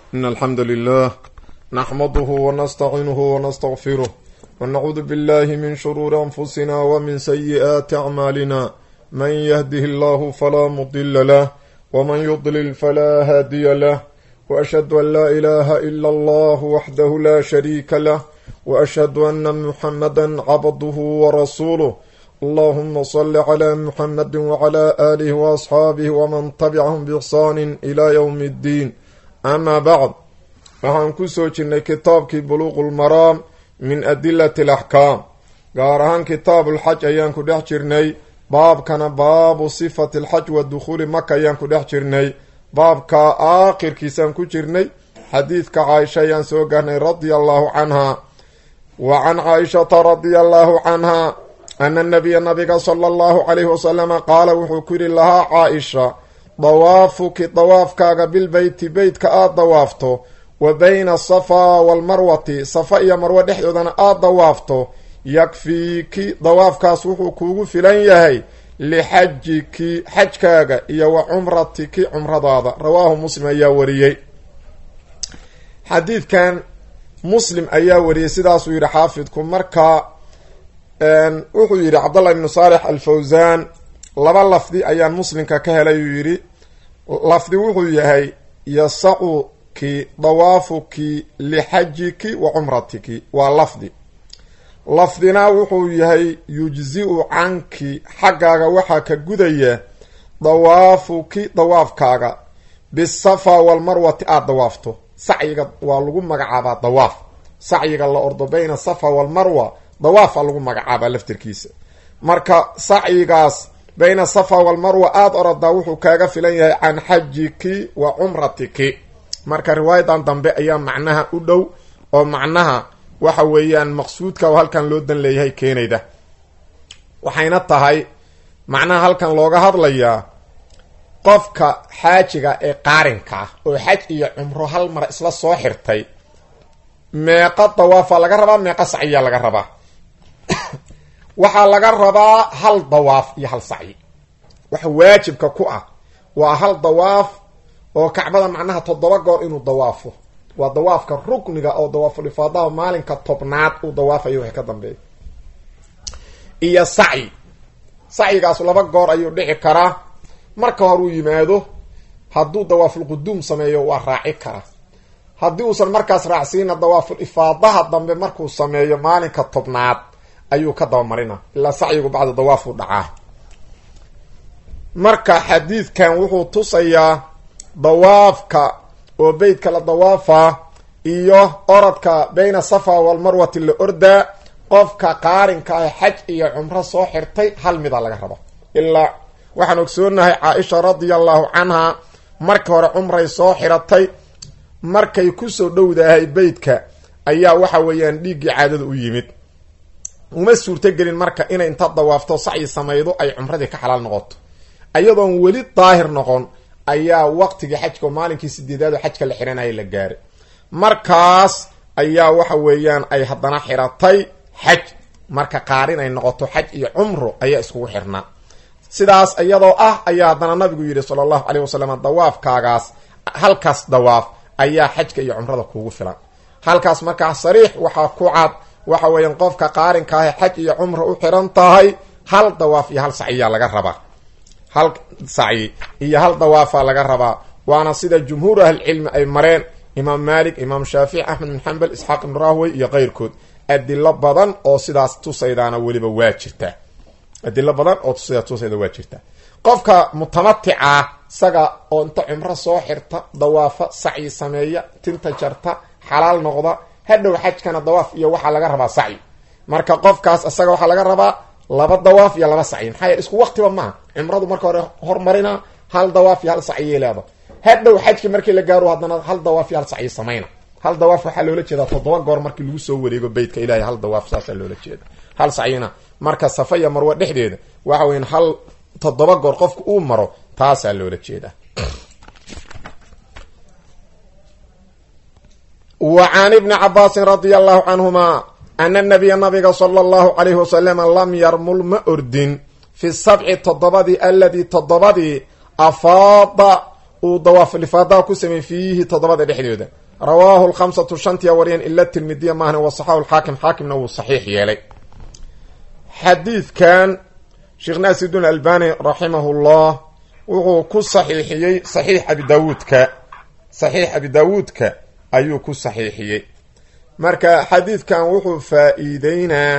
إن الحمد لله نحمده ونستعينه ونستغفره ونعوذ بالله من شرور أنفسنا ومن سيئات أعمالنا من يهده الله فلا مضل له ومن يضلل فلا هادي له وأشهد أن لا إله إلا الله وحده لا شريك له وأشهد أن محمدا عبده ورسوله اللهم صل على محمد وعلى آله وأصحاabه وman تبعهم بإحsaan إلى yوم الدين أma bعd waxaan ku soo jirnay kitaabkii buluq اlmaraam min adilaة الأxkaam gaar ahaan kitaab اlxaj ayaan ku dhex jirnay baabkana baabu صifat اlxaj wa dukhuuli maka ayaan ku dhex jirnay baabka aakhirkiisaan ku jirnay xadiidka caaisha ayaan soo gaarnay radia allahu canha wa can caaishata radia allahu canha ana nabiya nabiga sala allahu calayhi wasalama qaala wuxuu ku yidhi lahaa caa-isha dawaafuki dawaafkaaga bilbeyti beytka aada dawaafto wa bayna asafaa waalmarwati safa iyo marwo dhexdoodana aada dawaafto yakfiiki dawaafkaas wuxuu kuugu filan yahay lixajiki xajkaaga iyo wa cumratiki cumradaada rawaahu muslim ayaa wariyey xadiidkan muslim ayaa wariyey sidaasuu yidhi xaafidku marka wuxuu yidhi cabdallah ibnu saalix alfawsaan laba lafdi ayaan muslimka ka helay uu yidhi lafdi wuxuu yahay yasacuki dawaafuki lixajiki wa cumratiki waa lafdi lafdina wuxuu yahay yujzi-u canki xaggaaga waxaa ka gudaya dawaafuki dawaafkaaga bisafa walmarwati aada dawaafto sacyiga waa lagu magacaabaa dawaaf sacyiga la ordo bayna safa walmarwa dawaafa lagu magacaabaa laftirkiisa marka sacyigaas bayna safa walmarwa aada oradaa wuxuu kaaga filan yahay can xajiki wa cumratiki marka riwaayadan dambe ayaa macnaha u dhow oo macnaha waxa weeyaan maqsuudka oo halkan loo dan leeyahay keenayda waxayna tahay macnaha halkan looga hadlayaa qofka xaajiga ee qaarinka ah oo xaj iyo cumro hal mar isla soo xirtay meeqa dawaafa laga rabaa meeqa sacyiyaa laga rabaa waxaa laga rabaa hal dawaaf iyo hal sacyi waxa waajibka ku ah waa hal dawaaf oo kacbada macnaha toddoba goor inuu dawaafo waa dawaafka rukniga oo dawaaful ifaadaha maalinka tobnaad uu dawaafayo wixii ka dambeeya iyo sacyi sacyigaas laba goor ayuu dhici karaa marka hore uu yimaado hadduu dawaaful quduum sameeyo waa raaci karaa haddii uusan markaas raacsiina dawaaful ifaadaha dambe markuu sameeyo maalinka tobnaad ayuu ka dabamarina ilaa sacyigu bacda dawaafuu dhacaa marka xadiidkan wuxuu tusayaa dawaafka oo beytka la dawaafaa iyo orodka bayna safa walmarwati la ordaa qofka qaarinka ah xaj iyo cumro soo xirtay hal mida laga rabo ilaa waxaan ogsoonahay caa-isha radia allahu canha marka hore cumray soo xiratay markay kusoo dhowdahay beytka ayaa waxa weeyaan dhiiggii caadada u yimid uma suurtogelin marka inay inta dawaafto sacyi samaydo ay cumradii ka xalaal noqoto ayadoon weli daahir noqon ayaa waqtigii xajka oo maalinkii sideedaad oo xajka la xiranaya la gaaray markaas ayaa waxa weeyaan ay haddana xiratay xaj marka qaarin ay noqoto xaj iyo cumro ayaa iskugu xirnaa sidaas iyadoo ah ayaa haddana nabigu yidhi sala allahu caleyh wasalam dawaafkaagaas halkaas dawaaf ayaa xajka iyo cumrada kuugu filan halkaas markaa sariix waxaa ku cad waxa weeyaan qofka qaarinka ah xaj iyo cumra u xiran tahay hal dawaaf iyo hal sacyiyaa laga rabaa hal sacyi iyo hal dawaafaa laga rabaa waana sida jumhuur ahlicilmi ay mareen imaam maalik imaam shaafici axmed bin xambal isxaaq ibn rahwey iyo keyrkood adilo badan oo sidaas tusaydaana weliba waa jirtaa adilo badan oo sidaas tusayda waa jirtaa qofka mutamatica isaga oo inta cumro soo xirta dawaafa sacyi sameeya tinta jarta xalaal noqda hadhow xajkana dawaaf iyo waxaa laga rabaa sacyi marka qofkaas isaga waxaa laga rabaa laba dawaaf iyo laba sacyi maxaa yeele isku waqtiba maaha cumradu marka hore hormarina hal dawaaf iyo hal sacyiyay leeda hadhow xajki markii la gaaro haddana hal dawaaf iyo hal sacyi samayna hal dawaaf waxaa loola jeedaa toddoba goor markii lagu soo wareego beytka ilahay hal dawaaf saasaa loola jeeda hal sacyina marka safa iyo marwo dhexdeeda waxa weyan hal toddoba goor qofka uu maro taasaa loola jeedaa wa can ibni cabaasin radia allahu canhuma ana nabiya nabiga sala allahu calayhi wasalama lam yarmul ma ordin fi sabci toddobadii aladii toddobadii afaada uu dawaaflifaadaha ku sameeyey fiihi toddobada dhexdooda rawaahu lkhamsatu shantiya wariyeen ila tirmidiya maahne wasaxahu lxaakim xaakimna wuu saxiix yeelay xadiidkan sheekh naasirudiin albani raximahullah wuxuu ku saxiixiyey saxiix abi daawuudka saxiix abi daawuudka ayuu ku saxiixiyey marka xadiidkan wuxuu faa-iideynaa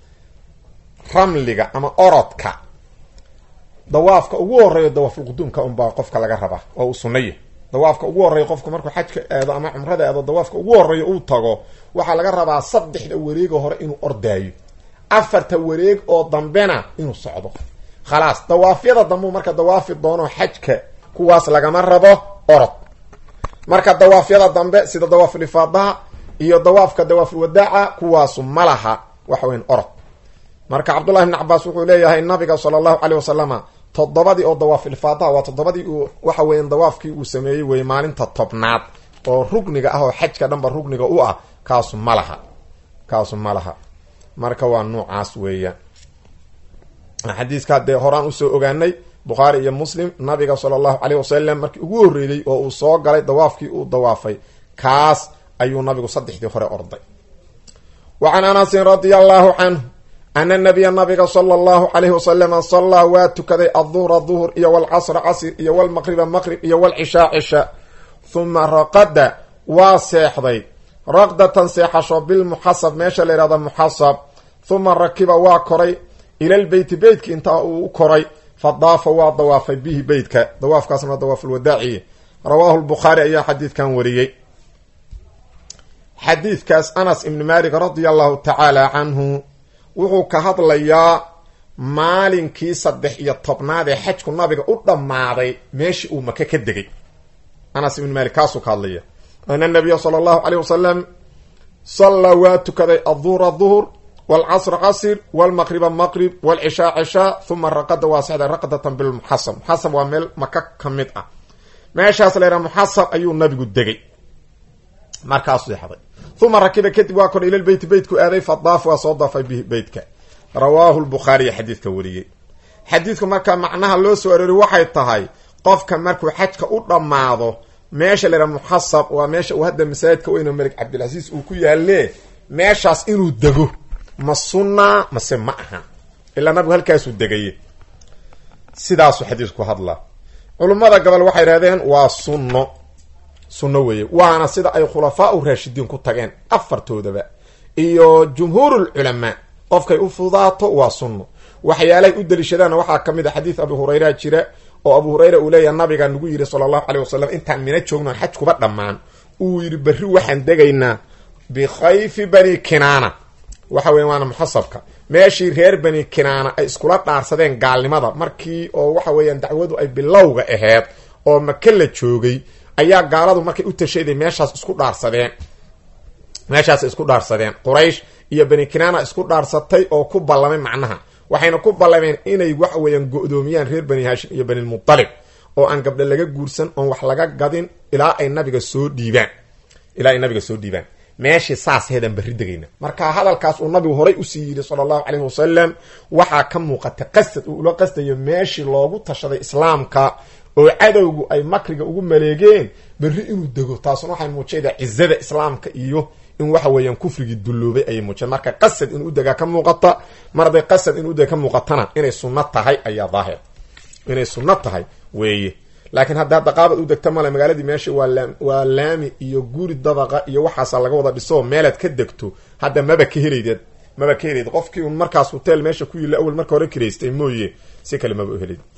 ramliga ama orodka dawaafka ugu horeeyo dawaafulquduumka unbaa qofka laga rabaa oo uu sunnaya dawaafka ugu horreeya qofku markuu xajka aado ama cumrada aado dawaafka ugu horreeya uu tago waxaa laga rabaa saddexda wareega hore inuu ordaayo afarta wareeg oo dambena inuu socdo khalaas dawaafyada dambeu marka dawaafi doono xajka kuwaas lagama rabo orod marka dawaafyada dambe sida dawaaful ifaadaha iyo dawaafka dawaaful wadaaca kuwaasu ma laha waxa weyan orod marka cabdullahi bn cabaas wuxuu leeyahay nabiga sala allahu caleyh wasalama toddobadii oo dawaaful ifaadaha waa toddobadii uu waxa weyan dawaafkii uu sameeyey wey maalinta tobnaad oo rugniga ah oo xajka dhanba rugniga u ah kaasu ma laha kaasu ma laha marka waa nuucaas weeyaan xadiiska dee horaan usoo ogaanay bukhaari iyo muslim nabiga sala allahu caleyh wasalam markii ugu horreeyey oo uu soo galay dawaafkii uu dawaafay kaas ayuu nabigu saddexdii hore orday wa can anasin radia allahu canhu ana nabiya nabiga sala allahu calayhi wasalama sallaa waa tukaday adduhra duhur iyo walcasra casr iyo walmaqriba maqrib iyo walcishaa cisha huma raqada waa seexday raqdatan seexasho bilmuxasab meesha la yihahdo muxasab huma rakiba waa koray ilalbeyti beytki intaa uu u koray fa daafa waa dawaafay bihi beytka dawaafkaasna waa dawaafulwadaaciye rawaahu lbukhaari ayaa xadiidkan wariyey xadiidkaas anas ibni malik radia allahu tacaala canhu wuxuu ka hadlayaa maalinkii saddex iyo tobnaad ee xajku nabiga u dhammaaday meeshii uu maka ka degay anas ibni malik kaasuu ka hadlaya ana nabiya sala allahu caleyh wasalam sallaa waa tukaday adduhra duhur walcasra casr walmaqriba maqrib walcishaa cishaa huma raqada waa sexday raqdatan bilmuxasab muxasab waa meel maka ka mid ah meeshaas la yhaha muxasab ayuu nabigu degay markaasuu yaxday uma rakiba kadib waa kor ila beyti beytku aaday fa daaf waa soo daafay bihi beytka rawaahu lbukhaariya xadiidka wariyey xadiidku marka macnaha loo soo arooriy waxay tahay qofka markuu xajka u dhammaado meesha la yhaha muxasab waa meesha uu hadda masaajidka weyno malik cabdilcasiis uu ku yaalee meeshaas inuu dego ma sunna mase ma aha ilaa nabigu halkaasuu degaye sidaasuu xadiisku hadlaa culummada gobol waxay idhahdeen waa sunno sunno weeye waana sida ay khulafaa u raashidiin ku tageen afartoodaba iyo jumhuurul culamaa qofkay u fudaato waa sunno waxyaalahay u daliishadaanna waxaa ka mid a xadiis abu hurayra jira oo abu hurayra uu leeyaha nabiga nagu yidhi sala allahu caleyh wasalam intaan mina joogno xaj kuba dhammaan uu yidhi berri waxaan degaynaa bikhayfi bani kinaana waxa weya waana muxasabka meeshii reer bani kinaana ay iskula dhaarsadeen gaalnimada markii oo waxa weeyaan dacwadu ay bilowga aheyd oo maka la joogay ayaa gaaladu markay u tashayday meeshaas isku dhaarsadeen meeshaas isku dhaarsadeen quraysh iyo bani kinaana isku dhaarsatay oo ku ballamay macnaha waxayna ku ballameen inay waxa weeyaan go-doomiyaan reer bani haashim iyo banilmutalib oo aan gabdha laga guursan oon wax laga gadin ilaa ay nabiga soo dhiibaan ilaa ay nabiga soo dhiibaan meeshii saas heedaan berri degayna marka hadalkaas uu nabigu horay usii yidhi sala allahu caleyhi wasalam waxaa ka muuqata qasad uu ula qastayo meeshii loogu tashaday islaamka oo cadowgu ay makriga ugu maleegeen berri inuu dego taasuna waxay muujaydaa cizada islaamka iyo in waxa weeyaan kufrigii dulloobay ayay muujeen marka qasad inuu udegaa ka muuqata mar hadday qasad inuu udega ka muuqatana inay sunno tahay ayaa daahir inay sunno tahay weeye laakiin hadda hadda qaabad u degta male magaaladii meesha waa la waa laami iyo guri dabaqa iyo waxaasa laga wada dhiso meelaad ka degto hadda maba ka helaydeed maba ka helayd qofkii un markaas hotel meesha ku yilla awel marka hore kiraystay mooye si kale maba u helayd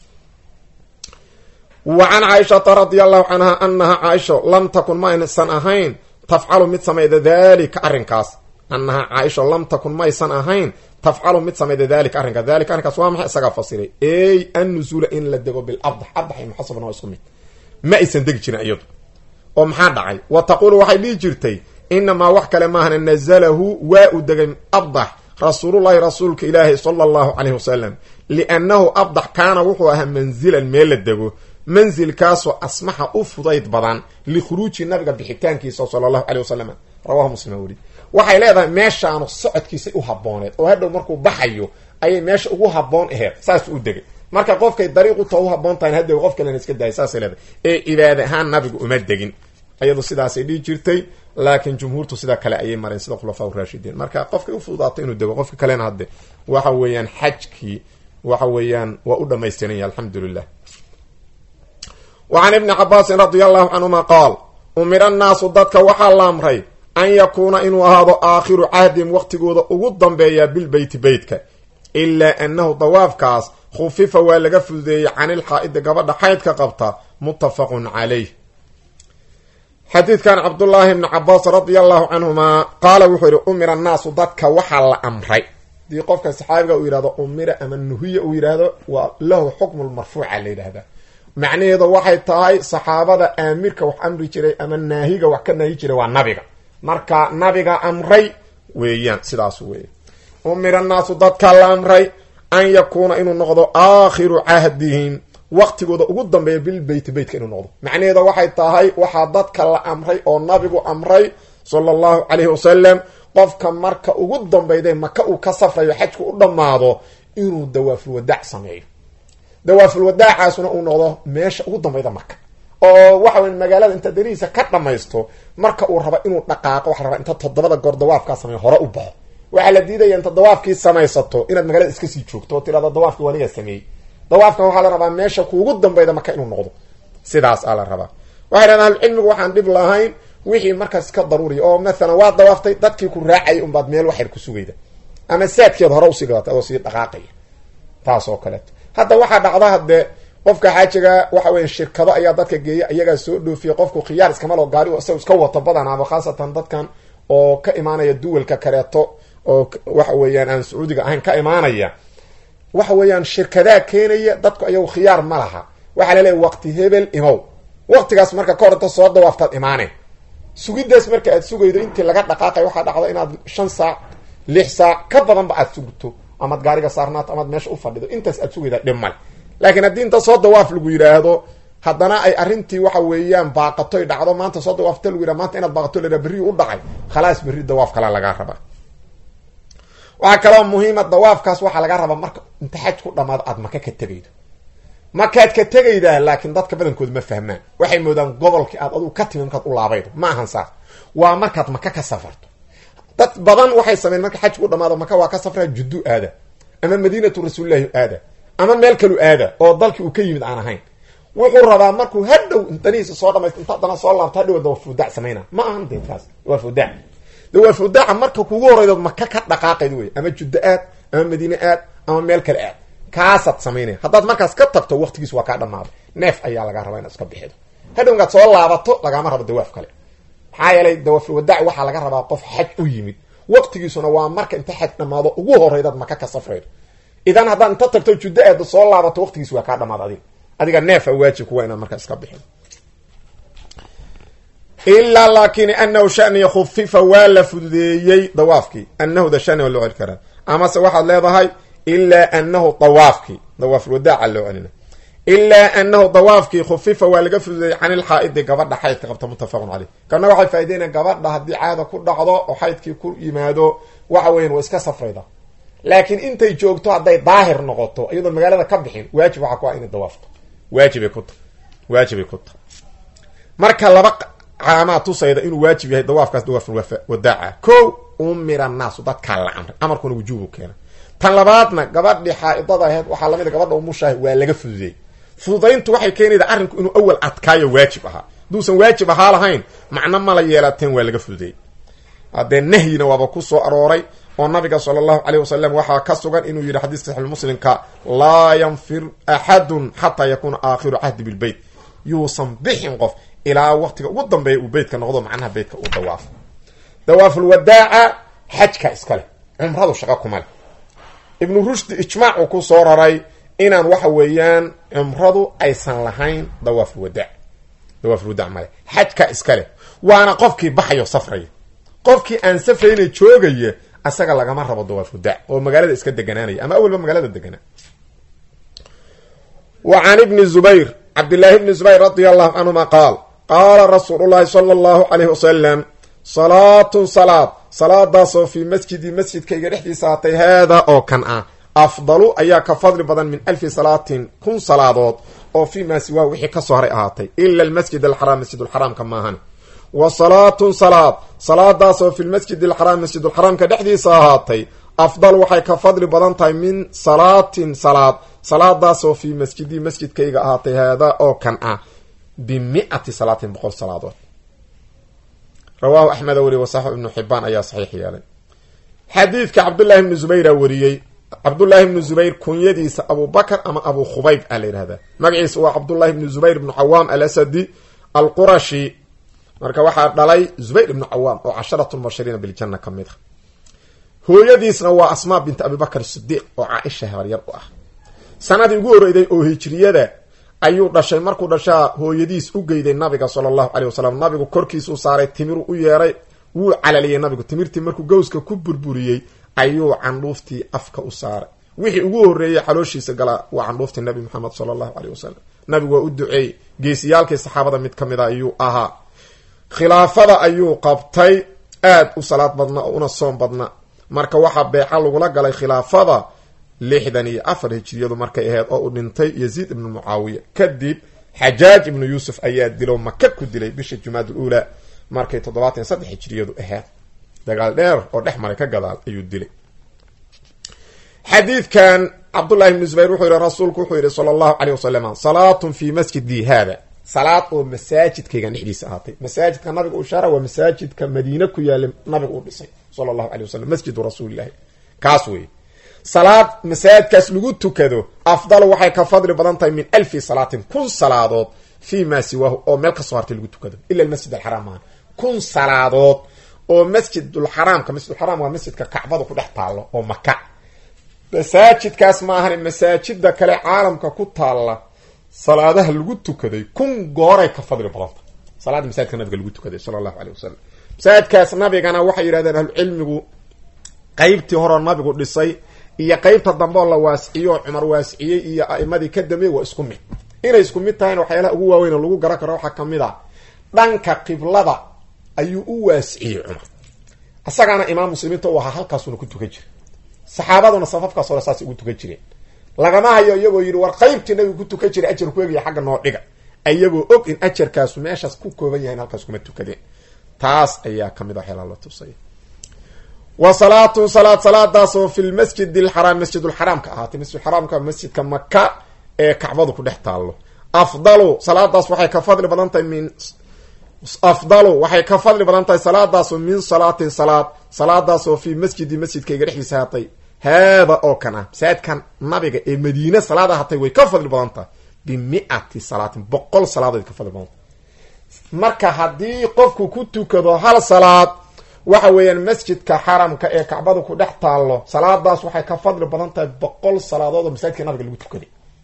wa can caaishata radia allahu canha anaha caaisho lam takun ma aysan ahayn tafcalu mid samayda dalika arrinkaas anaha caaisho lam takun maysan ahayn tafcalu mid samayda dalika arrinkaas dalika arrinkaas waa maxay isagaa fasiray ey annuzuula in la dego bilabdax abdax iyo muxasabna waa isku mid ma aysan degi jirin iyadu oo maxaa dhacay wa taquulu waxay dhihi jirtay inamaa wax kale maahana nazalahu waa u degay abdax rasuulullahi rasuulka ilaahi sala allahu caleyhi wasalam liannahu abdax kaana wuxuu ahaa manzilan meel la dego manzilkaasoo asmaxa u fudayd badan likhuruuji nabiga bixitaankiisa sala allahu caleyh wasalam rawahu muslim weri waxay leedahay meeshaanu socodkiisay u habooneed oo hadhow markuu baxayo ayay meesha ugu haboon aheyd saasuu u degay marka qofkay dariiqu ta u haboon tahay hadda qof kalena iska daaya saasay leedahay ee cibaada ahaan nabigu uma degin iyadu sidaasay dhihi jirtay laakiin jumhuurtu sida kale ayay mareen sida khulafaa raashidiin marka qofkay u fududaato inuu dego qofka kalena hadde waxa weeyaan xajkii waxa weeyaan waa u dhamaystiranya alxamdu lilah wa can ibni cabaasin radia allahu canhuma qaal umira annaasu dadka waxaa la amray an yakuuna inuu ahaado aakhiru cahdihim waqtigooda ugu dambeeya bilbeyti beytka ilaa annahu dawaafkaas khufifa waa laga fududeeyey canilxaa-idi gabadha xaydka qabta muttafaqun calayh xadiidkan cabdullaahi ibni cabaas radia allahu canhumaa qaala wuxuu yihi umira annaasu dadka waxaa la amray hadii qofka saxaabiga uu yihahdo umira ama nuhiya uu yidhaahdo waa lahu xukmu lmarfuuca la yidhahda macnaheedu waxay tahay saxaabada aamirka wax amri jiray ama naahiga wax ka naahi jiray waa nabiga marka nabiga amray weeyaan sidaas weey umira naasu dadka la amray an yakuuna inuu noqdo aakhiru cahdihim waqtigooda ugu dambeeya bilbeyti beytka inuu noqdo macnaheeda waxay tahay waxaa dadka la amray oo nabigu amray sala allahu calayhi wasalam qofka marka ugu dambeyday maka uu ka safrayo xajku u dhammaado inuu dawaaful wadaac sameeyo dawaaful wadaacaasuna uu noqdo meesha ugu dambeyda maka oo waxa wey magaalada inta darihiisa ka dhamaysto marka uu rabo inuu dhaqaaqo waxa rabaa inta toddobada goor dawaafkaa sameeyo hore u baxo waxaa la diidaya inta dawaafkii samaysato inaad magaalada iska sii joogto oo tirahdo dawaafkii waniga sameeyey dawaafkan waxaa la rabaa meesha kuugu dambeyda maka inuu noqdo sidaas aa la rabaa waxay dhahan ahlucilmigu waxaan dhib lahayn wixii markaas ka daruuriya oo mathalan waa dawaaftay dadkii ku raacayay unbaad meel waxyar ku sugayda ama saadkeed hore usii gadata adoo sii dhaqaaqaya taas oo kaleeto hadda waxaa dhacda haddee qofka xaajiga waxa weya shirkado ayaa dadka geeya iyagaa soo dhoofiya qofku khiyaar iskamalo gaari isaga iska wato badanaaba khaasatan dadkan oo ka imaanaya duwalka kaleeto oo waxa weeyaan aan sacuudiga ahayn ka imaanaya waxa weeyaan shirkadaa keenaya dadku ayagu khiyaar ma laha waxaa laleeyahy waqti hebel imow waqtigaas marka ka hor inta soo dawaaftaad imaaneen sugidaas marka aad sugaydo intii laga dhaqaaqay waxaa dhacda inaad shan saac lix saac ka badanba aad sugto amaad gaariga saarnaato amaad meesha u fadhido intaas aad sugayda dhib male laakiin haddii inta soo dawaaf lagu yidhaahdo haddana ay arrintii waxa weeyaan baaqatoy dhacdo maanta soo dawaafta lagu yidhahdo maanta inaad baaqato la berri u dhacay khalaas berri dawaaf kala lagaa rabaa waxaa kaloo muhiima dawaafkaas waxaa laga rabaa marka inta xaj ku dhamaado aad maka ka tegaydo makaad ka tegaydaa laakiin dadka badankooda ma fahmaan waxay moodaan gobolkii aad adugu ka timi markaad u laabaydo ma ahan saas waa markaad maka ka safarto dad badan waxay sameyn marka xaj ku dhamaado maka waa ka safraa juddu aada ama madiinatu rasuulillahi aada ama meel kalu aada oo dalkii uu ka yimid aan ahayn wuxuu rabaa markuu hadhow danihiisa soo dhamaysto inta haddana soo laabto hadhow dawaafudaac samayna ma ahan de kaas dawaafudaac dawaafudaaca marka kugu horeydood maka ka dhaqaaqayd wey ama juddo aad ama madiine aad ama meel kale aad kaasaad samaynaya haddaad markaas ka tagto waqtigiis waa kaa dhamaaday neef ayaa lagaa rabaa inaad iska bixido hadhow inkaad soo laabato lagaama rabo dawaaf kale maxaa yeelay dawaafulwadaac waxaa laga rabaa qof xaj u yimid waqtigiisuna waa marka inta xaj dhamaado ugu horeydaad maka ka safraydo idan haddaad inta tagto juddo aad soo laabato waqtigiis waa kaa dhamaad adiga adiga neefa waajib kuwa inaad markaa iska bixin ilaa laakin anahu shaniya khufifa waa la fududeeyey dawaafkii anahu da shani waa loo celi karaa amase waxaad leedahay ilaa anahu dawaafkii dawaafulwadaaca loo celina ilaa anahu dawaafkii khufifa waa laga fududeeyey can ilxaa-idi gabadha xaydka qabta muttafaqun caleyh kana waxay faaideynayan gabadha haddii caada ku dhacdo oo xaydkii ku yimaado waxa weyan waa iska safrayda laakiin intay joogto hadday daahir noqoto iyadoon magaalada ka bixin waajib waxaa ku ah inay dawaafto waajibay ku ta waajibay ku ta marka laba caamaa tusayda inuu waajib yahay dawaafkaas dawaaful wadaaca ko umira annaasu dadkaa la amray amarkuna wujuubu keena tan labaadna gabadhii xaa-idada aheyd waxaa lamid gabadha umushaah waa laga fududeeyey fududayntu waxay keenayda arrinku inuu awal adkaayo waajib ahaa hadduusan waajib ahaa lahayn macno mala yeelateen waa laga fududeeyey haddee nahyina waaba ku soo arooray oo nabiga sala allahu caleyh wasalam waxaa ka sugan inuu yidhi xadiiska saxiixulmuslimka laa yanfir axadun xataa yakuuna aakhiru cahdi bilbeyt yuusan bixin qof ilaa waqtiga ugu dambeeya uu beytka noqdo macnaha beytka uu dawaafo dawaafulwadaaca xajka iskale cumradu shaqo kuma leh ibnu rushdi ijmaacuu ku soo raray inaan waxa weeyaan cumradu aysan lahayn dawaafulwadaac dawaafulwadaac male xajka iskale waana qofkii baxayo safraya qofkii aan safrayna joogaya asaga lagama rabo dawaafudaac oo magaalada iska deganaanaya ama awalba magaalada deganaa wa can ibni zubayr cabdillaahi bni zubayr radia allahu canhuma qaal qaala rasuulu llahi sala allahu calayhi wasalam salaatun salaad salaadaasoo fii masjidi masjidkayga dhexdiisa haatay haadaa oo kan ah afdalu ayaa ka fadli badan min alfi salaatin kun salaadood oo fii maa siwaa wixii kasoo haray ahaatay ila almasjid alxaraam masjidulxaraamka maahan wa salaatun salaad salaadaasoo fi lmasjid alxaraam masjidulxaraamka dhexdiisa ahaatay afdal waxay ka fadli badan tahay min salaatin salaad salaadaasoo fii masjidii masjidkayga ahaatay haadaa oo kan ah bimiati salaatin boqol salaadood rawaahu axmed weri wasaxib ibnu xibaan ayaa saxiix yeelay xadiidka cabdullaahi ibnu zubayra wariyey cabdullaahi ibnu zubayr kunyadiisa abubakr ama abu khubayb a la yihahdaa magaciisa waa cabdullahi ibnu zubayr ibnu cawaam alasadi alqurashi marka waxaa dhalay zubayr ibnu cawaam oo casharatu mubashiriina biljana ka mid a hooyadiisna waa asmaa binti abibakr sidiiq oo caaisha habaryar u ah sanadii ugu horeyday oo hijriyada ayuu dhashay markuu dhashaa hooyadiis u geyday nabiga sala allahu caleyh wasalam nabigu korkiisuu saaray timiru u yeeray wuu calaliyey nabigu timirtii markuu gowska ku burburiyey ayuu candhuuftii afka u saaray wixii ugu horreeyey xalooshiisa galaa waa candhuuftii nabi maxamed sala allahu caleyh wasalam nabigu waa u duceey geesiyaalkii saxaabada mid ka mid a ayuu ahaa khilaafada ayuu qabtay aada u salaad badna oo una soom badna marka waxaa beeca lagula galay khilaafada lixdan iyo afar hijiriyadu markay ahayd oo uu dhintay yaziid ibnu mucaawiya kadib xajaaj ibnu yuusuf ayaa dilo maka ku dilay bisha jumaad uluulaa markay toddobaatan iyo saddex hijiriyadu ahayd dagaal dheer oo dhex maray ka gadaal ayuu dilay xadiidkan cabdullahi ibnu zubayr wuxuu yihi rasuulku wuxuu yihi sala allahu caleyh wasalam salaatun fii masjidi haada salaad oo masaajidkaygan dhexdiisa ahaatay masaajidka nabiga u shaara waa masaajidka madiine ku yaala nabiga uu dhisay sala allahu caley wasalam masjidu rasuulillahi kaas wey salaad masaajidkaas lagu tukado afdal waxay ka fadli badan tahay min alfi salaatin kun salaadood fii maa siwaahu oo meel kasoo hartay lagu tukado ila almasjid alxaraam maaha kun salaadood oo masjidulxaraamka masjidulxaraam waa masjidka kacbada ku dhex taallo oo maka masaajidkaas ma ahani masaajida kale caalamka ku taalla salaadaha lagu tukaday kun gooray ka fadli badanta salaada masaajidka nabiga lagu tukaday sala allahu caleyh wasalam masaajidkaas nabigana waxay yidhahdeen ahlucilmigu qeybtii horeo nabigu dhisay iyo qeybta dambe oo la waasiciyo oo cumar waasiciyey iyo a'imadii ka dambeeyey waa isku mid inay isku mid tahayna waxyaalaha ugu waaweyn oo lagu garan karo waxaa ka mid a dhanka qiblada ayuu u waasiciyey cumar isagaana imaam muslimiinta u ahaa halkaasuna ku tukan jira saxaabaduna safafkaas hore saasay ugu tukan jireen lagama hayo iyagoo yidhi war qaybtii nabigu ku tukan jiray ajar ku egaya xagga noo dhiga iyagoo og in ajarkaasu meeshaas ku kooban yahay in halkaas kuma tukadeen taas ayaa kamid a waxyaalaha la tusaya wa salaatun salaad salaadaasoo fi lmasjid alxaraam masjidulxaraamka ahaatay masjidulxaraamka masjidka maka ee kacbadu ku dhex taallo afdalu salaadaas waxay ka fadli badan tahay min afdalu waxay ka fadli badan tahay salaadaasoo min salaatin salaad salaadaasoo fii masjidi masjidkayga dhexdiisa ahaatay haada oo kan ah masaajidkan nabiga ee madiine salaad ahaatay way ka fadli badan tahay bimiati salaatin boqol salaadood ka fadli badan tahay marka haddii qofku ku tukado hal salaad waxa weeyaan masjidka xaramka ee kacbada ku dhex taallo salaadaas waxay ka fadli badan tahay boqol salaadood oo masaajidka nabiga lagu tukaday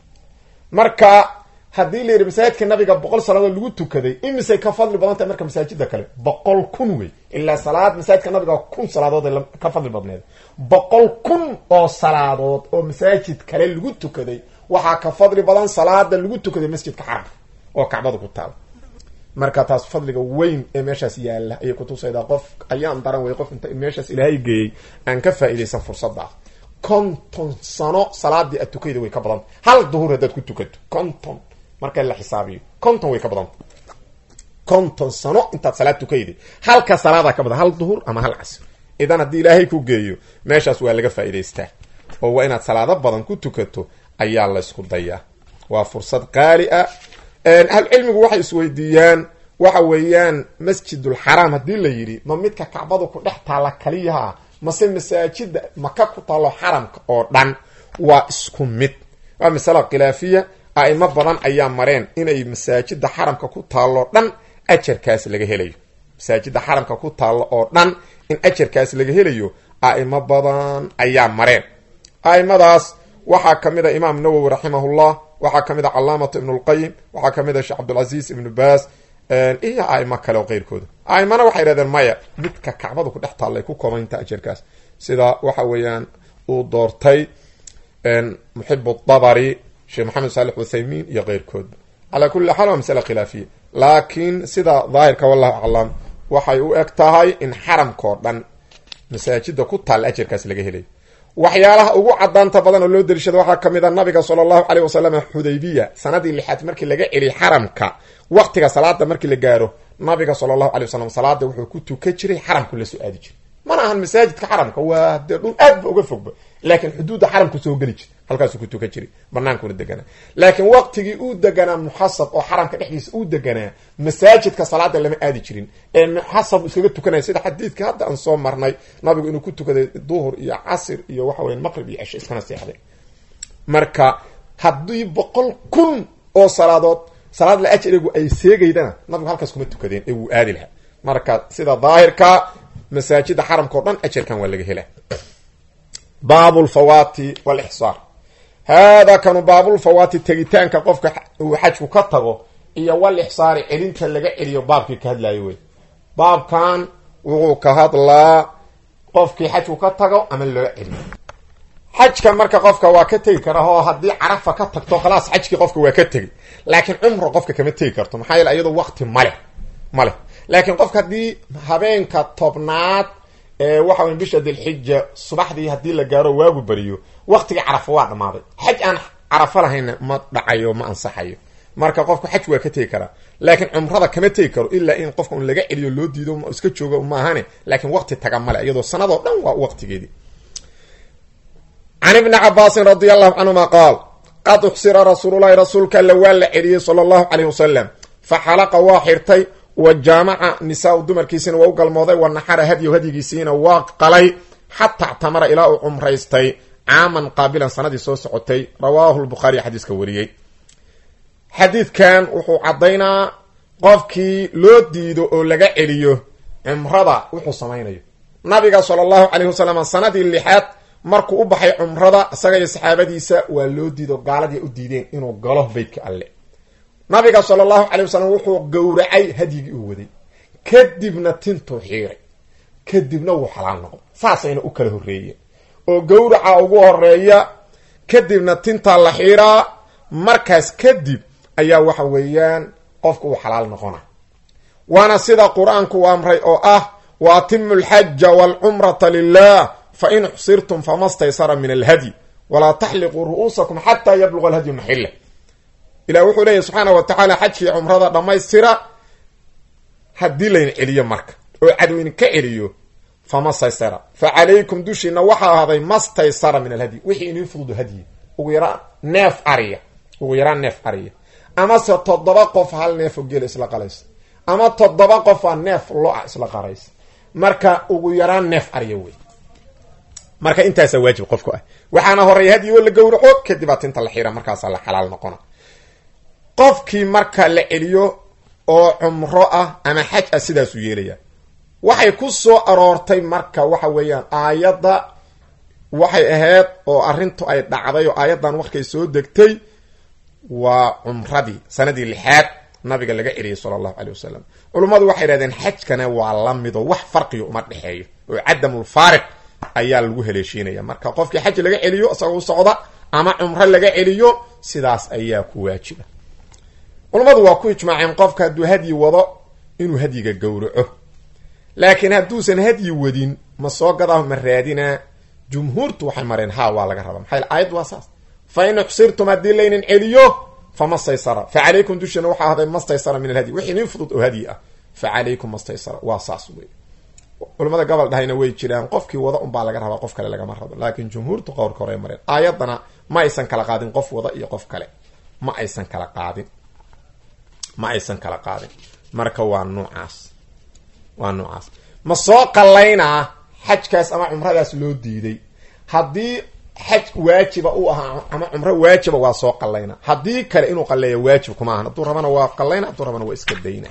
marka haddii la yidhi masaajidka nabiga boqol salaadood lagu tukaday imisay ka fadli badan tahay marka masaajida kale boqol kun wey ilaa salaad masaajidka nabiga kun salaadood ay ka fadli badneed boqol kun oo salaadood oo masaajid kale lagu tukaday waxaa ka fadli badan salaada lagu tukaday masjidka xaramka oo kacbada ku taal marka taas fadliga weyn ee meeshaas yaalla ayay kutusaydaa qof ayaan daran wey qof inta meeshaas ilaahay geeyey aan ka faa'iidaysan fursadaas konton sano salaadii aad tukayda way ka badanta hal duhur haddaad ku tukato konton marka la xisaabiyo konton way ka badanta konton sano intaad salaad tukayday halka salaadaa ka badan hal duhur ama hal casr idan haddii ilaahay ku geeyo meeshaas waa laga faa'iidaystaa oo waa inaad salaado badan ku tukato ayaa la ysku dayaa waa fursad qaali ah ahlucilmigu waxay isweydiiyaan waxa weeyaan masjidulxaraam haddii la yidhi ma midka kacbadu ku dhex taalla kaliyaha mase masaajida maka ku taallo xaramka oo dhan waa isku mid waa masala khilaafiya a'imo badan ayaa mareen inay masaajida xaramka ku taallo dhan ajarkaas laga helayo masaajida xaramka ku taallo oo dhan in ajarkaas laga helayo a'imo badan ayaa mareen a'imadaas waxaa ka mid a imaam nawowi raximahullah waxaa ka mid a calaamatu ibn lqayim waxaa ka mid a sheekh cabdilcaziz ibnu baas iyo aimo kale oo keyrkooda aimana waxay yidhahdeen maya midka kacbada ku dhex taallay ku koobanta ajarkaas sida waxa weeyaan uu doortay muxib dabari sheekh maxamed saalix uthaymin iyo keyrkoodba calaa kulli xaal waa masala khilaafiya laakiin sida daahirka wallahu aclam waxay u eg tahay in xaramkao dhan masaajida ku taalla ajarkaas laga helayo waxyaalaha ugu cadaanta badan oo loo dariishada waxaa kamid a nabiga sala allahu caleyh wasalam xudaybiya sanadii lixaad markii laga celiy xaramka waqtiga salaada markii la gaaro nabiga sala allahu alay wasalam salaada wuxuu ku tukan jiray xaramku la soo aadi jiray mana ahan masaajidka xaramka waa dee dhul aad ba uga fogba laakiin xuduudda xaramku soo geli jir halkaasuu ku tukan jiray banaankuna deganaa laakiin waqtigii uu deganaa muxasab oo xaramka dhexdiisa uu deganaa masaajidka salaada lama aadi jirin ee muxasab iskaga tukanaya sida xadiidka hadda aan soo marnay nabigu inuu ku tukaday duhur iyo casir iyo waxa weya maqrib iyo cisho iskana seexday marka haddii boqol kun oo salaadood salaad la ajrigu ay seegaydana nabigu halkaas kuma tukadeen ee wuu aadi lahaa marka sida daahirka masaajida xaramka o dhan ajarkan waa laga hela baabu lfawaati walixsaar haadaa kanu baabulfawaati tegitaanka qofka uu xajku ka tago iyo wal ixsaari celinta laga celiyo baabkii ka hadlayo wey baabkan wuxuu ka hadlaa qofkii xajku ka tago ama loo celiyo xajka marka qofka waa ka tegi kara oo haddii carafa ka tagto khalaas xajkii qofka waa ka tegi laakiin cumro qofka kama tegi karto maxaa yeele iyadoo waqti male male laakiin qofka haddii habeenka tobnaad ee waxa wey bisha dilxija subaxdii haddii la gaaro waagu beriyo waqtigii carafa waa dhammaaday xaj aan carafo lahayna ma dhacayo ma ansaxayo marka qofku xaj waa ka tegi karaa laakiin cumrada kama tegi karo ilaa in qofka un laga celiyo loo diido iska joogo maahane laakiin waqti taga male iyadoo sanadoo dhan waa waqtigeedii can ibni cabaasin radi allahu canhuma qaal qad uxsira rasuululahi rasuulka alla waa la celiyey sala allahu caleyh wasalam fa xalaqa waa xirtay wa jaamaca nisaa-u dumarkiisina waa u galmooday wa naxara hadyow hadyigiisiina waa qalay xataa ictamara ilaa uu cumraystay caaman qaabilan sanadii soo socotay rawaahu lbukhaariy xadiiska wariyey xadiidkan wuxuu caddaynaa qofkii loo diido oo laga celiyo cumrada wuxuu samaynayo nabiga sala allahu caleyhi wasalam sanadii lixaad markuu u baxay cumrada isaga iyo saxaabadiisa waa loo diido gaaladii u diideen inuu galo beytka alle nabiga sala allahu calay wasalam wuxuu gowracay hadyigii uu waday kadibna tintuu xiiray kadibna wuu xalaal noqday saasayna u kala horreeyeen oo gowraca ugu horeeya kadibna tintaa la xiiraa markaas kadib ayaa waxa weeyaan qofka uu xalaal noqona waana sida qur-aanku u amray oo ah wa atimu alxaja waalcumrata lilah fa in uxsirtum fama staysara min alhadyi walaa taxliquu ru'uusakum xataa yabluga alhadyu maxila ilah wuxuu leeyahy subxaana wa tacaala xajkii cumrada dhammaystira haddii laydin celiyo marka oo cadowin ka celiyo fama staysara fa calaykum dushiina waxaa ahaaday mastaysara min alhadyi wixii inin fududo hadyi ugu yaraan neef ariya ugu yaraan neef ariya amase toddoba qof hal neefoo geela isla qalaysa ama toddoba qofaa neef lo-a isla qaraysa marka ugu yaraan neef ariya wey marka intaasaa waajib qofku ah waxaana horeeya hadyi oo la gowraco kadibaa tinta la xiira markaasaa la xalaal noqona qofkii marka la celiyo oo cumro ah ama xaj ah sidaasuu yeelaya waxay ku soo aroortay marka waxa weeyaan aayadda waxay ahayd oo arrintu ay dhacday oo aayaddan warkay soo degtay waa cumradii sanadii lixaad nabiga laga celiyay sala allahu caley wasalam culummadu waxay yidhahdeen xajkana waa la mido wax farqiga uma dhexeeyo oo cadamulfaariq ayaa lagu haleeshiinaya marka qofkii xaj laga celiyo isagoo u socda ama cumro laga celiyo sidaas ayaa ku waajiba culummadu waa ku ijmaaceen qofka hadduu hadyi wado inuu hadyiga gowraco laakiin hadduusan hadyi wadin ma soo gadaa ma raadinaa jumhuurtu waxay mareen ha waa laga rabaa maxaa aayad waa saas fa in uxsirtum haddii laynin celiyo fama staysara fa calaykum dushina waxaa ahday mastaysara min alhadyi wixii nin fudud oo hadyi ah fa calaykum mastaysara waa saas wey culamada gobol dhahayna way jiraan qofkii wada unbaa laga rabaa qof kale lagama rabo laakiin jumhuurtu qowrka hore mareen aayadana ma aysan kala qaadin qof wada iyo qof kale ma aysan kala qaadin ma aysan kala qaadin marka waa nuucaas waa nuucaas ma soo qallaynaa xajkaas ama cumradaas loo diiday haddii xaj waajiba u ahaa ama cumro waajiba waa soo qallayna haddii kale inuu qalleeya waajib kuma ahan hadduu rabana waa qallayna hadduu rabana waa iska dayna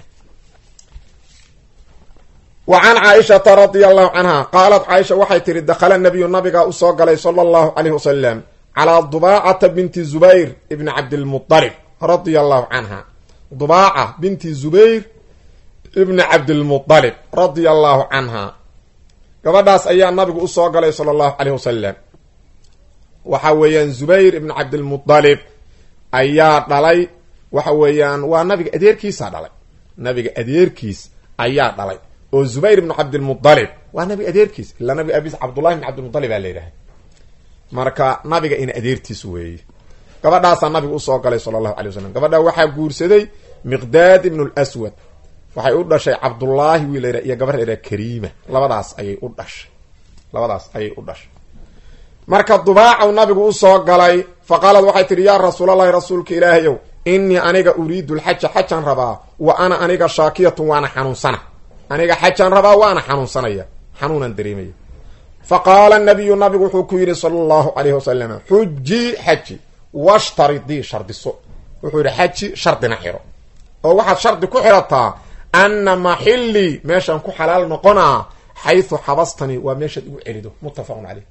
wa can caaishata radia allahu canha qaalat caaisha waxay tihi dakhala nabiyu nabigaa usoo galay sala allahu caleyh wasalam calaa dubaacata binti zubayr ibni cabdilmualib radia allahu canha dubaaca binti zubayr ibni cabdilmualib radia allahu canha gabadhaas ayaa nabigu usoo galay sala allahu caleyh wasalam waxa weeyaan zubayr ibn cabdilmualib ayaa dhalay waxa weeyaan waa nabiga adeerkiisaa dhalay nabiga adeerkiis ayaa dhalay oo zubayr ibnu cabdilmualib waa nabiga adeerkiis ilaa nabiga abiis cabdullahi ibn cabdilmualib aa la yidhahay marka nabiga in adeertiis weeye gabadhaasaa nabigu usoo galay sala allahu alay wasalam gabadhaa waxaa guursaday miqdaad ibnu lswad waxay u dhashay cabdullaahi wiil layra iyo gabar layra kariima labadaas ayay u dhashay labadaas ayay u dhashay marka dubaacaw nabigu usoo galay fa qaalad waxay tidhi yaa rasuulallahi rasuulka ilaahayow innii aniga uriidu lxaja xajaan rabaa wa ana aniga shaakiyatun waana xanuunsana aniga xajaan rabaa waana xanuunsanaya xanuunaan dareemaya fa qaala nabiyu nabigu wuxuu ku yidhi sala allahu calayhi wasalam xujii xaji washtaridii shardiso wuxuu yidhi xaji shardina xiro oo waxaad shardi ku xirataa anna maxillii meeshaan ku xalaal noqonaa xaysu xabastanii waa meeshaad igu celido muttafaqun caleyh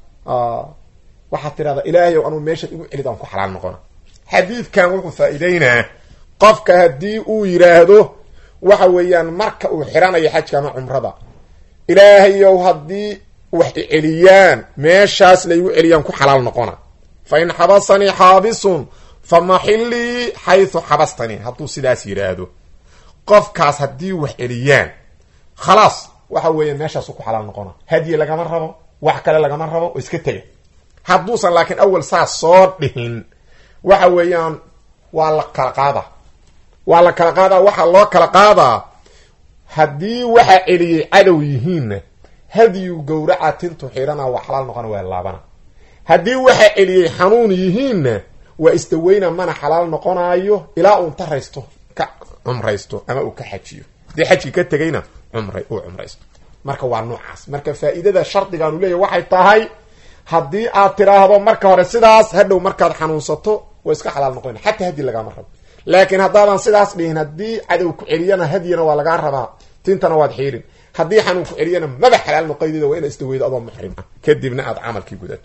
waxaad tidhahdaa ilaahayow anuu meeshaad igu celid aan ku xalaal noqona xadiidkan wuxuu faa-iideynaa qofka haddii uu yidhaahdo waxa weeyaan marka uu xiranayo xajka ama cumrada ilaahayow haddii wax iceliyaan meeshaas laygu celiyaan ku xalaal noqona fa in xabasanii xaabisun fa maxillii xaysu xabastanii hadduu sidaas yidhaahdo qofkaas haddii wax celiyaan khalaas waxa weeya meeshaasu ku xalaal noqona hadyi lagama rabo wax kale lagama rabo oo iska tega hadduusan laakiin awal saas soo dhihin waxa weeyaan waa la kala qaadaa waa la kala qaadaa waxaa loo kala qaadaa haddii waxa celiyey cadow yihiinna hadyu gowraca tintu xidhana waa xalaal noqona waa laabana haddii waxa celiyey xanuun yihiinna waa isdaweyna mana xalaal noqonaayo ilaa uu intaraysto ka cumraysto ama uu ka xajiyo haddii xajki ka tegayna cumray uu cumraysto marka waa noocaas marka faa-iidada shardigaanu leeyahy waxay tahay haddii aad tiraahdo marka hore sidaas hadhow markaad xanuunsato waa iska xalaal noqona xataa hadyi lagaama rabo laakiin haddaadan sidaas dhihin haddii cadow ku celiyana hadyina waa lagaa rabaa tintana waad xiirin haddii xanuun ku celiyana maba xalaal noqoydida waa ina isdaweydo adoo muxrim ah kadibna aad camalkii gudato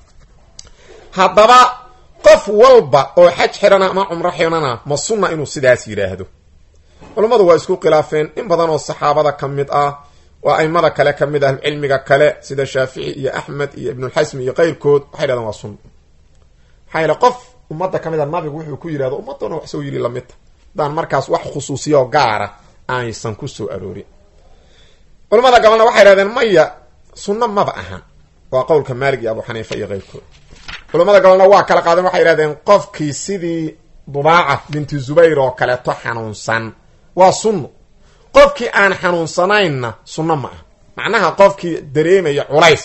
haddaba qof walba oo xaj xirana ama cumro xirana ma sunna inuu sidaas yidhaahdo culammadu waa isku khilaafeen in badan oo saxaabada ka mid ah oo aimada kale ka mid ah cilmiga kale sida shaafici iyo axmed iyo ibnulxasmi iyo keyrkood waxay dhahdeen waa sunna maxaa yaele qof ummadda ka mid a nabigu wuxuu ku yidhahdo ummaddoona wax soo yiri lamidta haddaan markaas wax khusuusiya oo gaara aysan ku soo aroorin culamada gabalna waxay dhahdeen maya sunno maba ahan waa qowlka maalig iyo abu xaniifa iyo keyrkood culamada gabalna waa kala qaadeen waxay idhahdeen qofkii sidii dubaaca binti zubayr oo kaleeto xanuunsan waa sunno qofkii aan xanuunsanaynna sunno ma aha macnaha qofkii dareemaya culays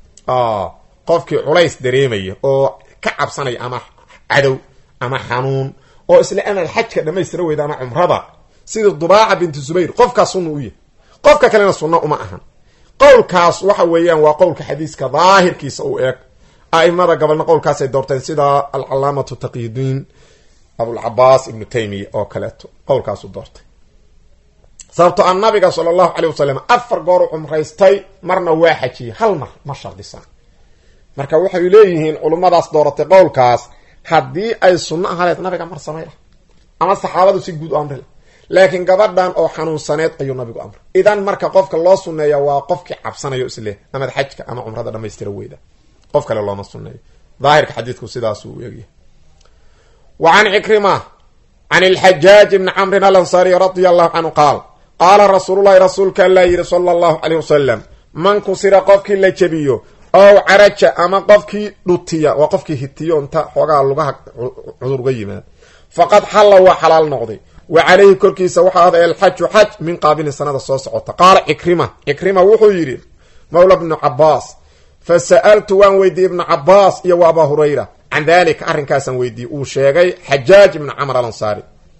qofkii culays dareemaya oo ka cabsanaya ama cadow ama xanuun oo isla amaad xajka dhamaystira weyda ama cumrada sidii dubaaca binti zubayr qofkaas sunna u yahay qofka kalena sunno uma ahan qowlkaas waxa weeyaan waa qowlka xadiiska daahirkiisa uu eeg aimada gabalna qowlkaasay doorteen sida alcalaamatu taqiyudiin abulcabaas ibnu taymiya oo kaleeto qowlkaasu doortay sababto a nabiga sala allahu caley wasalam afar gooru cumraystay marna waa xajiyey hal mar ma shardisan marka waxay leeyihiin culummadaas dooratay qowlkaas haddii ay sunno ahaleed nabiga mar samay lah ama saxaabadu si guud u amri lah laakiin gabadhan oo xanuunsaneed ayuu nabigu amray idan marka qofka loo sunneeya waa qofkii cabsanayo isleh amad xajka ama cumrada dhamaystira weyda qof kale looma sunneeyo daahirka xadiidku sidaasuu egyahay wa can cikrima can ilxajaaj ibni camrin alansaariy radia allahu canhu qaal qaala rasuululahi rasuulka allaa yidhi sala allahu caleyh wasalam man kusira qofkii la jebiyo ow caraja ama qofkii dhutiya waa qofkii hitiyo inta xoogaa lugaha cudurga yimaad faqad xalla waa xalaal noqday wa calayhi korkiisa waxaa ahday alxaju xaj min qaabilin sanada soo socota qaala cikrima cikrima wuxuu yidhi mawla bnu cabaas fa sa'altu waan weydiiyey ibnu cabaas iyo wa abaa hurayra can dalika arrinkaasaan weydiiyey uu sheegay xajaaj ibnu camr alansaari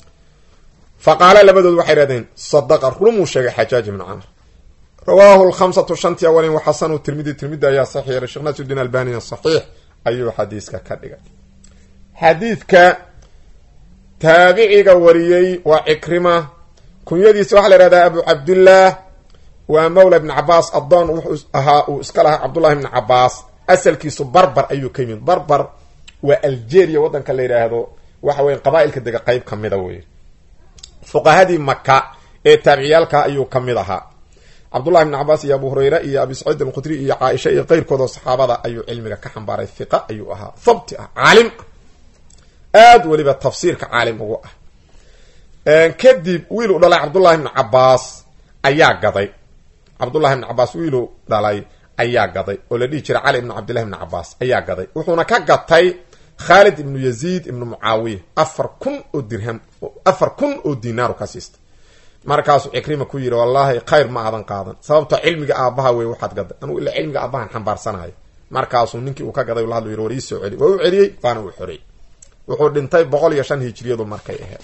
fa qaala labadood waxay dhahdeen sadaqa rumuu sheegay xajaaj ibnu camr rawaahu lkhamsatu shantii awalin wa xasanu tirmidi tirmidi ayaa saxiix yeelay sheekh nasrudiin albanina saxiix ayuu xadiiska ka dhigay xadiidka taabiciga wariyey waa cikrima kunyadiisa waxaa la ihahdaa abu cabdillaah waa mawla ibni cabaas addoon wuxuu ahaa uu iska lahaa cabdullahi ibni cabaas asalkiisu barbar ayuu ka yimid barbar waa algeria waddanka la yidhaahdo waxa weya qabaa-ilka dega qeyb ka mida wey fuqahadii maka ee taabiciyaalka ayuu ka mid ahaa cabdullahi ibni cabaas iyo abu hurayre iyo abi saciid alkhudri iyo caaisha iyo keyrkoodoo saxaabada ayuu cilmiga ka xambaaray hiqa ayuu ahaa habti ah caalim ah aada weliba tafsiirka caalim ugu ah kadib wiiluu dhalay cabdullahi ibni cabaas ayaa gaday cabdullahi ibni cabaas wiiluu dhalay ayaa gaday oo la dhihi jiray cali ibnu cabdillahi ibni cabaas ayaa gaday wuxuuna ka gatay khaalid ibnu yaziid ibnu mucaawiya afar kun oo dirham afar kun oo dinaaru ka siistay markaasuu cikrima ku yidhi wallaahi khayr ma aadan qaadan sababtoo cilmiga aabbaha wey waxaad gaday anugu ila cilmiga aabbahan xambaarsanayo markaasuu ninkii uu ka gaday la hadlu yiri war ii soo celi waa u celiyey waana uu xorey wuxuu dhintay boqol iyo shan hijriyadu markay ahayd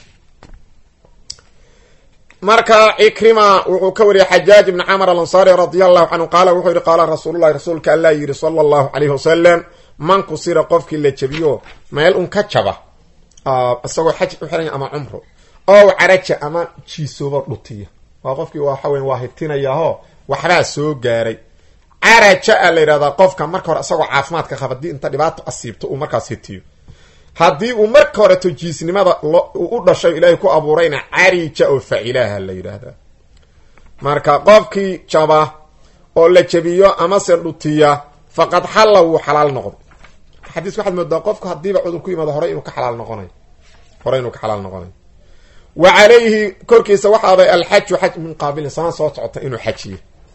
marka cikrima wuxuu ka wariyey xajaaj ibni camr alansaari radia allahu canhu qaala wuxuu yihi qaala rasuululahi rasuulka allah yidhi sala allahu calayhi wasalam man kusira qofkii la jabiyo meel un ka jaba isagoo xaj u xiranya ama cumro ow caraja ama jiisooba dhutiya waa qofkii waxa weya waa hibtinayaho waxbaa soo gaaray caraja a la yidhahdaa qofka marka hore isagoo caafimaadka qaba haddii inta dhibaato asiibto uu markaas hitiyo haddii uu marka horeto jiisnimada u dhashay ilaahay ku abuurayna carija oo facilaha la yidhaahdaa marka qofkii jaba oo la jabiyo amase dhutiya faqad xalla wuu xalaal noqday xadiiska waxaad moodaa qofku haddiiba cudur ku yimaado horey inuu ka xalaal noqonayo horey inuu ka xalaal noqonayo wa calayhi korkiisa waxaaday alxaju xaj min qaabilin sana soo socota inuu xajiyo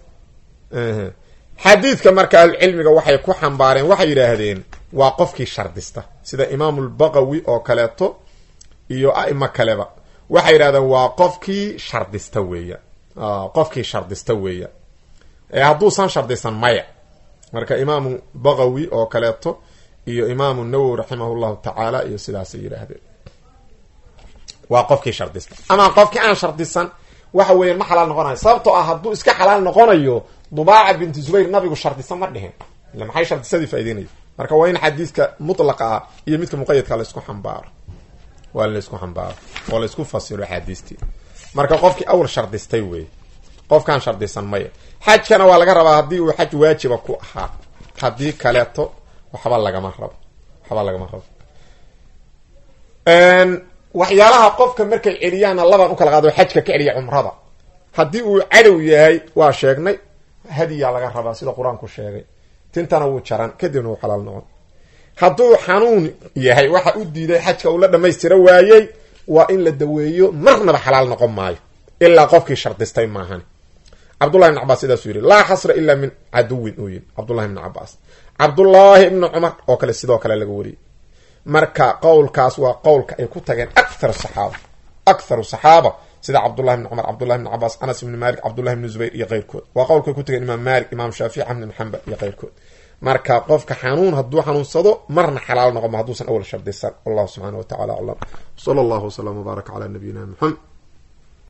xadiidka marka ahlucilmiga waxay ku xambaareen waxay yidhaahdeen waa qofkii shardista sida imaamulbaqawi oo kaleeto iyo a'imo kaleba waxay yidhahdeen waa qofkii shardista weeya qofkii shardista weeya ee hadduusan shardisan maya marka imaamu baqawi oo kaleeto iyo imaamu nawowi raximah llahu tacaala iyo sidaasay yidhaahdeen waa qofkii shardista ama qofkii aan shardisan waxa weeyaan ma xalaal noqonayo sababtoo ah hadduu iska xalaal noqonayo dubaaca binti zubayr nabigu shardisan ma dhihin ila maxay shardisadii faa'ideynaya marka waa in xadiidka mutlaqa ah iyo midka muqayadka laysku xambaaro waa in laysku xambaaro oo laysku fasiro axaadiistii marka qofkii awal shardistay wey qofkaan shardisan maya xajkana waa laga rabaa haddii uu xaj waajiba ku ahaa haddii kaleeto waxba lagama rabo waxba lagama rabo waxyaalaha qofka markay celiyaanna labaan u kala qaado xajka ka celiya cumrada haddii uu cadow yahay waa sheegnay hadiyaa laga rabaa sida qur-aanku sheegay tintana wuu jaran kadibna wuu xalaal noqon hadduu xanuun yahay waxa u diiday xajka uu la dhammaystira waayey waa in la daweeyo marnaba xalaal noqon maayo ilaa qofkii shardistay maahan cabdullahi ibn cabaas sidaasuu yidhi laa xasra ilaa min caduwin uu yidhi cabdullahi ibni cabaas cabdullaahi ibni cumar oo kale sidoo kale laga wariyey marka qowlkaas waa qowlka ay ku tageen akthar saxaaba aktharu saxaaba sida cabdullahi bni cumar cabdullahi bni cabaas anas ibni malik cabdullahi bni zubayr iyo keyrkood waa qowlkay ku tageen imaam malik imaam shaafici axmed ibn xambal iyo keyrkood marka qofka xanuun hadduu xanuunsado marna xalaal noqoma hadduusan awal shardisan wallahu subxaana wa tacala aclam sala allahu wasalam wbaaraka calaa nabiyina muxamed